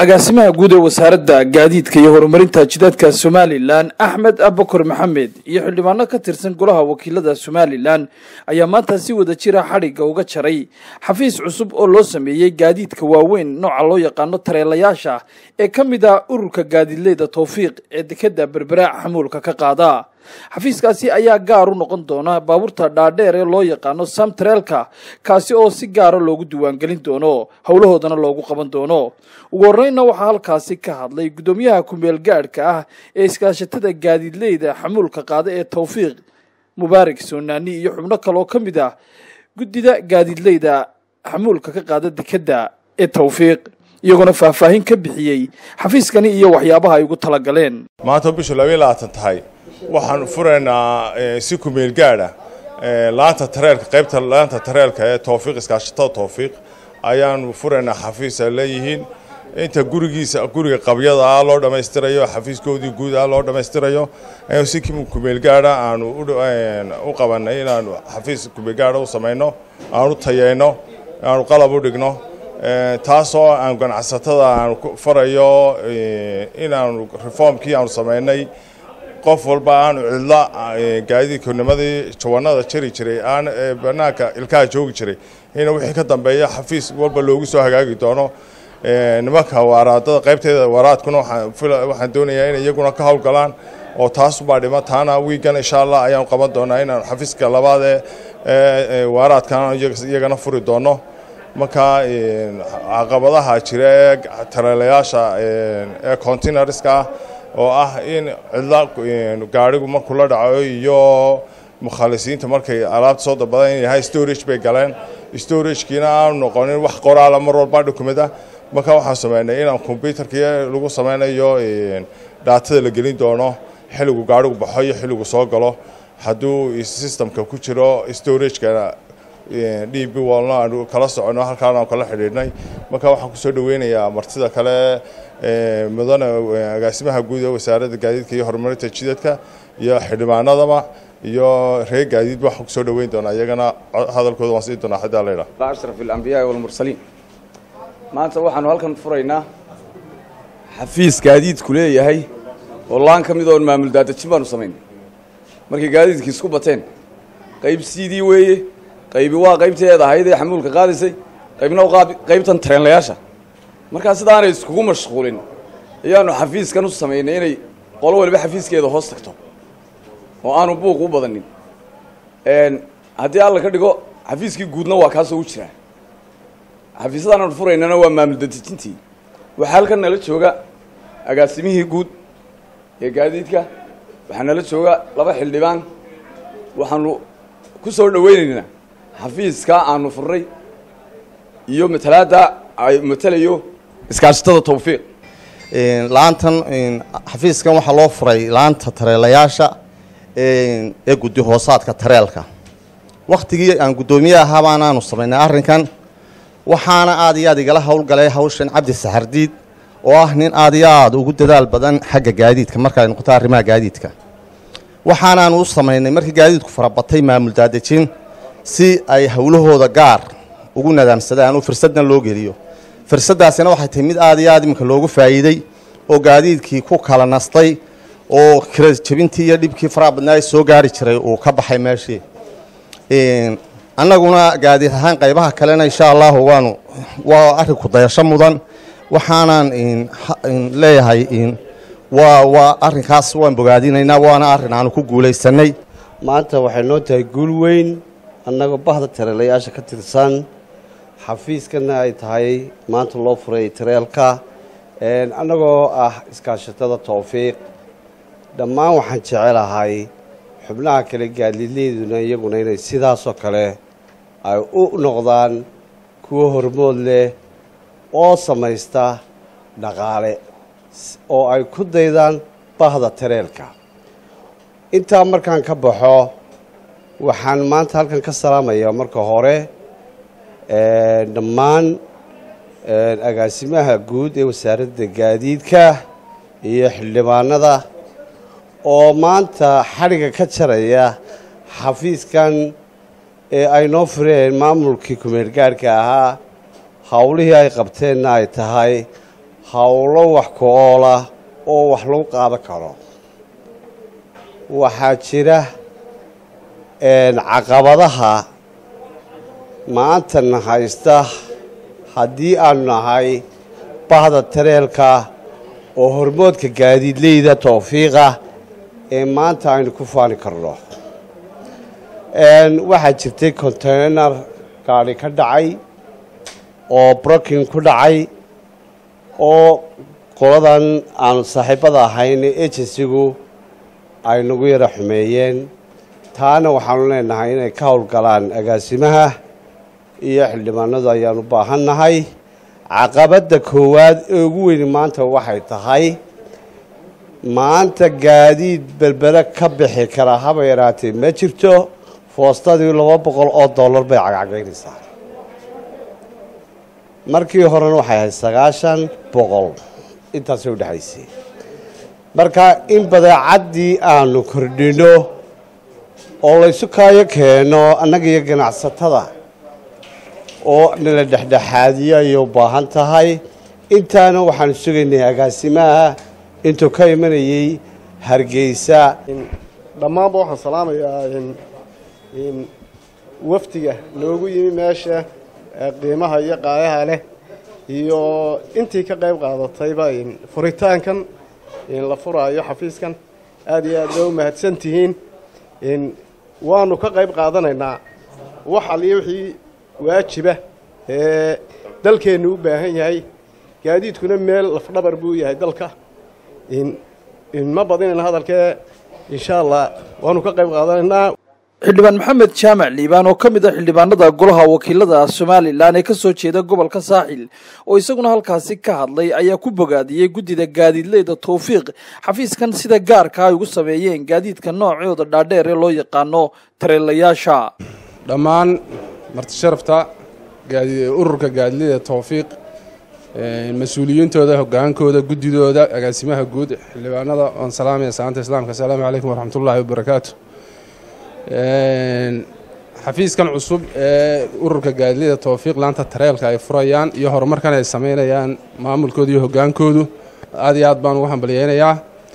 agaasimaha guud ee wasaaradda gaadiidka iyo horumarinta jidaadka somalilan axmed abakar maxamed iyo xildhibaano ka tirsan golaha wakiilada somalilan ayaa maanta si wada jira xadhigga uga jaray xafiis cusub oo loo sameeyey gaadiidka waaweyn nooca loo yaqaano tareelayaasha ee ka mid ah ururka gaadiidleyda towfiiq ee dekeda berberaac xamuulka ka qaada xafiiskaasi ayaa gaar u noqon doona baabuurta dhaadheer ee loo yaqaano samtareelka kaasi oo si gaara loogu diiwaangelin doono howlahoodana loogu qaban doono ugu horreynna waxaa halkaasi ka hadlay guddoomiyaha kumeel gaadhka ah ee iskaashatada gaadiidleyda xamuulka qaada ee towfiiq mubaarak soonaani iyo xubno kale oo ka mid ah guddida gaadiidleyda xamuulka ka qaada dekeda ee towfiiq iyagoona faahfaahin ka bixiyey xafiiskani iyo waxyaabaha ay ugu talagaleen maanta bishu labaiy labaatan tahay waxaan furaynaa si kumeel gaadha laanta tareelka qaybta laanta tareelka ee towfiiq iskaashatada towfiiq ayaanu furaynaa xafiis ay leeyihiin inta gurigiisa guriga qabyada ah loo dhammaystirayo xafiiskoodii guud ah loo dhammaystirayo si kumeel gaadha aanu u qabanay inaanu xafiis kumeel gaadha u samayno aanu tayeyno aanu qalab u dhigno taasoo aan ganacsatada aanu farayo inaanu reformkii aanu samaynay qof walba aanu cidla gaadiidkanimadii jawanada jari jiray aan banaanka ilkaha joogi jiray in wixii ka dambeeya xafiis walba loogu soo hagaagi doono nimanka waaraadada qaybteeda waaraadkuna waxaan doonayaa in iyaguna ka howlgalaan oo taasubaa dhima taana wiigan insha allah ayaanu qaban doonaa inaan xafiiska labaad ee waaraadkan iyagana furi doono marka caqabadaha jira ee tareelayaasha ee containerska ah oo ah in cidla gaarigu markuu la dhaco iyo mukhalisiinta markay alaabta soo dalbadaan in yahay storage bay galeen storagekiina aanu noqonin wax qoraala mar walba dokumenta marka waxaan sameynay inaan combyutarkii lagu sameynayo dhaatada la gelin doono xilligu gaarigu baxo iyo xilligu soo galo hadduu systemka ku jiro storageka d b walna aanu kala socono halkaan aan kala xidhiidhnay marka waxaan kusoo dhaweynayaa martida kale mudane agaasimaha guud ee wasaaradda gaadiidka iyo horumarinta jidadka iyo xildhibaanadaba iyo reer gaadiidba waxaan kusoo dhaweyn doonaa iyagana hadalkooda waan siin doonaa hadaa laydhaa ashraf alambiyaai walmursaliin maanta waxaanu halkan furaynaa xafiis gaadiidku leeyahay oo laan ka mid oon maamul daadajin baanu samaynay markay gaadiidkii isku bateen qayb sidii weeye qaybi waa qaybteeda ahayd ee xamuulka qaadaysay qaybna qaybtan tareenlayaasha markaa sidaanay iskugu mashquulin ayaanu xafiiskan u samaynay inay qolo waliba xafiiskeeda hoos tagto oo aanu buuq u badanin haddii alla ka dhigo xafiiskii guudna waa kaasoo u jiraa xafiisyadaan aanu furaynana waa maamul dadejintii waxaa halkan nala jooga agaasimihii guud ee gaadiidka waxaa nala jooga laba xildhibaan waxaanu ku soo dhaweynaynaa xafiiskaa aanu furnay iyo matalaadda ay matalayo iskaashatada towfiiq laantan xafiiskan waxaa loo furay laanta tareelayaasha ee guddi hoosaadka tareelka waktigii aan guddoomiye ahaa baanaanu samaynay arrinkan waxaana aad iyo aad igala howlgalay hawshan cabdi saxardiid oo ah nin aad iyo aad ugu dadaal badan xagga gaadiidka markaay noqoto arrimaha gaadiidka waxaanaanu u samaynay markii gaadiidku farabatay maamul daadejin si ay howlahooda gaar ugu nadaamsadaan oo fursadna loo geliyo fursaddaasina waxay tahay mid aad iyo aad iminka loogu faa'iidey oo gaadiidkii ku kala nastay oo kira jebintii iyo dhibkii faraha badnaa soo gaari jiray uu ka baxay meeshii annaguna gaadiid ahaan qaybaha kalena insha allahu waanu waa arrinku dayasho mudan waxaanaan leeyahay waa waa arrinkaas waan bogaadinaynaa waana arrin aanu ku guulaysanay maanta waxay noo tahay guul weyn annagoo bahda tareelayaasha ka tirsan xafiiskana ay tahay maanta loo furay tareelka annagoo ah iskaashatada towfiiq dhammaan waxaan jecelahay xubnaha kale gaadiidleyduna iyaguna inay sidaasoo kale ay u noqdaan kuwo hormood leh oo samaysta dhaqaale oo ay ku daydaan bahda tareelka intaa markaan ka baxo waxaan maanta halkan ka salaamayaa marka hore dhammaan agaasimaha guud ee wasaaradda gaadiidka iyo xildhibaanada oo maanta xadhigga ka jaraya xafiiskan ee ay noo fureen maamulkii kumeel gaadhka ahaa howlihii ay qabteenna ay tahay howlo wax ku oola oo wax lagu qaadan karo waxaa jira caqabadaha maantana haysta haddii aanu nahay bahda tareelka oo hormoodka gaadiidleyda towfiiqa ee maanta aynu ku faani karno waxaa jirtay containar gaadhi ka dhacay oo brokin ku dhacay oo qoladan aanu saaxiibada ahayn agensigu ay nagu yara xumeeyeen taana waxaanu leenahay inay ka howlgalaan agaasimaha iyo xildhibaanadu ayaanu baahan nahay caqabadda koowaad ee ugu weyni maanta waxay tahay maanta gaadiid berbere ka bixi kara haba yaraatee ma jirto foostadii laba boqol oo dollar bay cagcagaynaysaa markii horena waxay ahayd sagaashan boqol intaasay u dhexaysay marka in badeecaddii aanu kordhino oo laysu kaayo keeno annaga iyo ganacsatada oo nala dhexdhexaadiyo ayay u baahan tahay intaana waxaanu sugaynay agaasimaha intuu ka imanayey hargeysa dhammaanba waxaan salaamayaa wafdiga loogu yimi meesha qiimaha iyo qaayaha leh iyo intii ka qayb qaadatayba furitaankan la furaayo xafiiskan aada iyo aad ba u mahadsan tihiin waanu ka qayb qaadanaynaa wax aliyo wixii waajiba ee dalkeennu u baahan yahay gaadiidkuna meel lafdhabar buu yahay dalka ma badinayna hadalkee insha allah waanu ka qayb qaadanaynaa xildhibaan maxamed jaamac liibaan oo ka mid ah xildhibaanada golaha wakiilada somalilan ee kasoo jeeda gobolka saaxil oo isaguna halkaasi ka hadlay ayaa ku bogaadiyey guddida gaadiidleyda towfiiq xafiiskan sida gaarka ay ugu sameeyeen gaadiidka noocooda dhaadheer ee loo yaqaano tareelayaasha dhammaan martisharafta ururka gaadiidleyda towfiiq mas-uuliyiintooda hogaankooda guddidooda agaasimaha guud xildhibaanada oon salaamaya salaanta islaamka asalaamu calaykum waraxmatullaahi wabarakaatu xafiiskan cusub ee ururka gaadilida towfiiq laanta tareelka ay furayaan iyo horumarkan ay sameynayaan maamulkooda iyo hogaankoodu aad iyo aad baan ugu hambalyeynayaa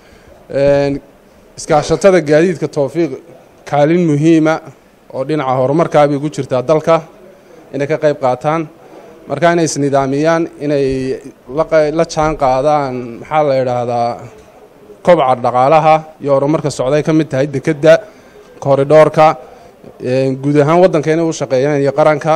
iskaashatada gaadiidka towfiiq kaalin muhiima oo dhinaca horumarkaabay ugu jirtaa dalka inay ka qayb qaataan marka inay isnidaamiyaan inay la jaan qaadaan maxaa la idhaahdaa kobca dhaqaalaha iyo horumarka socday ka mid tahay dekedda koridhoorka guud ahaan waddanka inay u shaqeeyaan iyo qaranka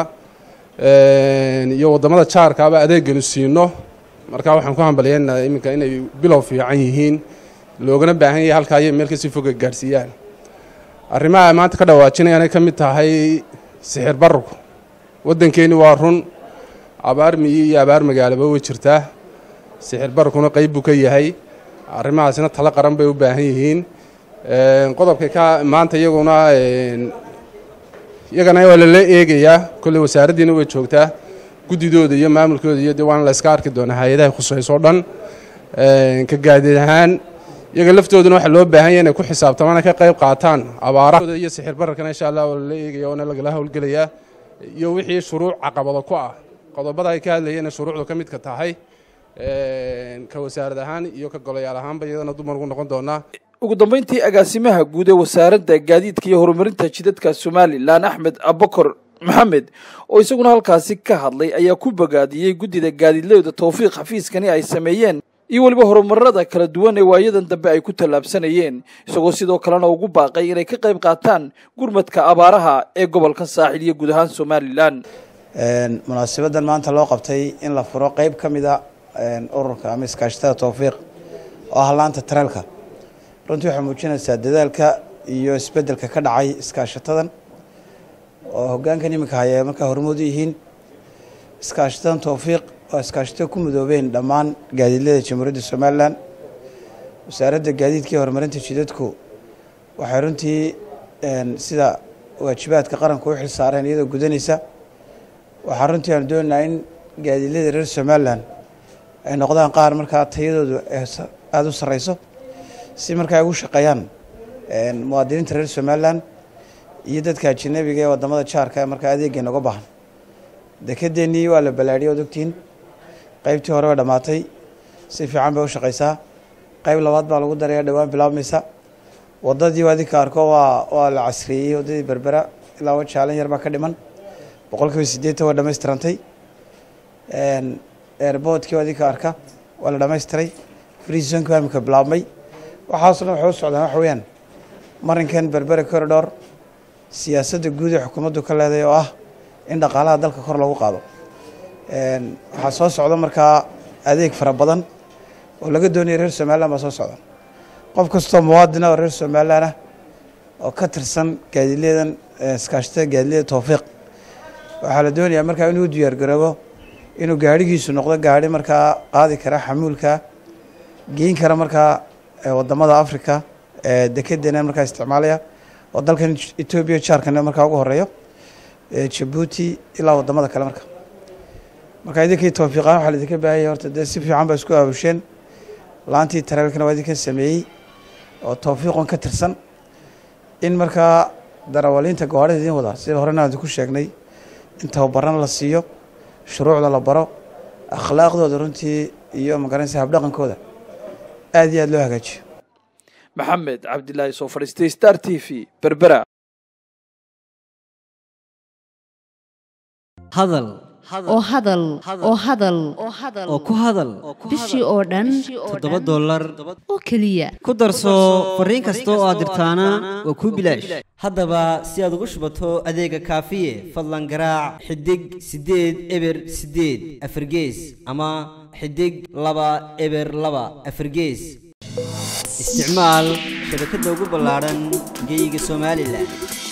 iyo waddamada jaarkaaba adeeganu siino marka waxaan ku hambalyeynaa iminka inay bilow fiican yihiin loogana baahan yahay halkaa ayay meel kasii foga gaadhsiiyaan arrimaha ay maanta ka dhawaajinayaan ay ka mid tahay sixir bararku waddankeeni waa run abaar miyi iyo abaar magaalaba way jirtaa sixir bararkuna qeyb buu ka yahay arrimahaasina talo qaran bay u baahan yihiin qodobka ka maanta iyaguna iyagana waa lala eegayaa kolley wasaaraddiina way joogtaa guddidooda iyo maamulkooda iyo de waana la iska arki doonaa hay-adaha khusayso o dhan ka gaadiid ahaan iyaga laftooduna waxaa loo baahan yahy inay ku xisaabtamaan ka qayb qaataan abaarahooda iyo sixir bararkana insha allah waa lala eegaya waana lagala howlgelayaa iyo wixii shuruuc caqabado ku ah qodobada ay ka hadlayeen shuruucdu ka midka tahay ka wasaarad ahaan iyo ka golayaal ahaanba iyadana dumar ugu noqon doonaa ugu dambeyntii agaasimaha guud ee wasaaradda gaadiidka iyo horumarinta jidadka somalilan axmed abakor maxamed oo isaguna halkaasi ka hadlay ayaa ku bogaadiyey guddida gaadiidleyda towfiiq xafiiskani ay sameeyeen iyo weliba horumarada kala duwan ee waayadan dambe ay ku tallaabsanayeen isagoo sidoo kalena ugu baaqay inay ka qayb qaataan gurmadka abaaraha ee gobolka saaxil iyo guud ahaan somalilan munaasabadan maanta loo qabtay in la furo qeyb ka mid a ururka ama iskaashatada towfiiq oo ah laanta tareelka runtii waxay muujinaysaa dadaalka iyo isbeddelka ka dhacay iskaashatadan oo hoggaankan iminka haya markaa hormood u yihiin iskaashatadan towfiiq oo iskaashatada ku midoobeen dhammaan gaadiidlada jamhuuriyadda somalilan wasaaradda gaadiidka iyo horumarinta jidadku waxay runtii sida waajibaadka qaranku u xil saareen iyadoo gudanaysa waxaa runtii aanu doonaynaa in gaadiidlada reer somalilan ay noqdaan qaar markaa tayadoodu aada u sarreyso si markaa ay ugu shaqeeyaan muwaadiniinta reer somalilan iyo dadka ajanabiga ee wadamada jaarka ee markaa adeegeena uga baahan dekedeennii waa la ballaadhiyay ood ogtihiin qeybtii hore way dhammaatay si fiican bay u shaqaysaa qayb labaad baa lagu daraya dhowaan bilaabmaysa wadadii adinka arko waa waa la casriyeeyey wadadii berbera ilaa wajaalan yar baa ka dhiman boqolkiiba siddeetan waa dhammaystirantay airboodkii adinka arka waa la dhammaystiray freezonki waa imika bilaabmay waxaasoo dhan waxay u socdaan waxa weeyaan marinkan berbera corridor siyaasadda guud ee xukuumaddu ka leedahay oo ah in dhaqaalaha dalka kor lagu qaado waxaa soo socda markaa adeeg fara badan oo laga doonaya reer somalilan baa soo socda qof kastoo muwaadina oo reer somalilan ah oo ka tirsan gaadiidleedan iskaashatada gaadiidleyda towfiiq waxaa la doonayaa markaa inuu diyaar garoobo inuu gaadhigiisu noqdo gaadhi markaa qaadi kara xamuulka geyn kara markaa wadamada africa dekedena markaa isticmaalaya oo dalkan etoobiya jaarkan markaa ugu horeeyo jabuuti ilaa wadamada kale marka marka idinkii towfiiqaan waxaa laidinka baahanya horta dee si fiican ba isku aabusheen laantii tareelkana waa idinka sameeyey oo towfiiqon ka tirsan in markaa darawaliinta gawaarida idin wadaa sida horena idinku sheegnay in tababarana la siiyo shuruucda la baro akhlaaqdooda runtii iyo magaranaysa habdhaqankooda aad iyo aad loo hagaajiyo maxamed cabdilaahi soo fadhiistay star t v berbera hadal oo hadal oo hadal oo ku hadal bishii oo dhan toddoba dollar oo keliya ku darso fariin kasta oo aad dirtaana waa kuu bilaash haddaba si aad ugu shubato adeega kaafiye fadlan garaac xidig siddeed eber siddeed afargees ama xidig laba eber laba afargees isticmaal shabakadda ugu ballaadhan geeyiga somalilan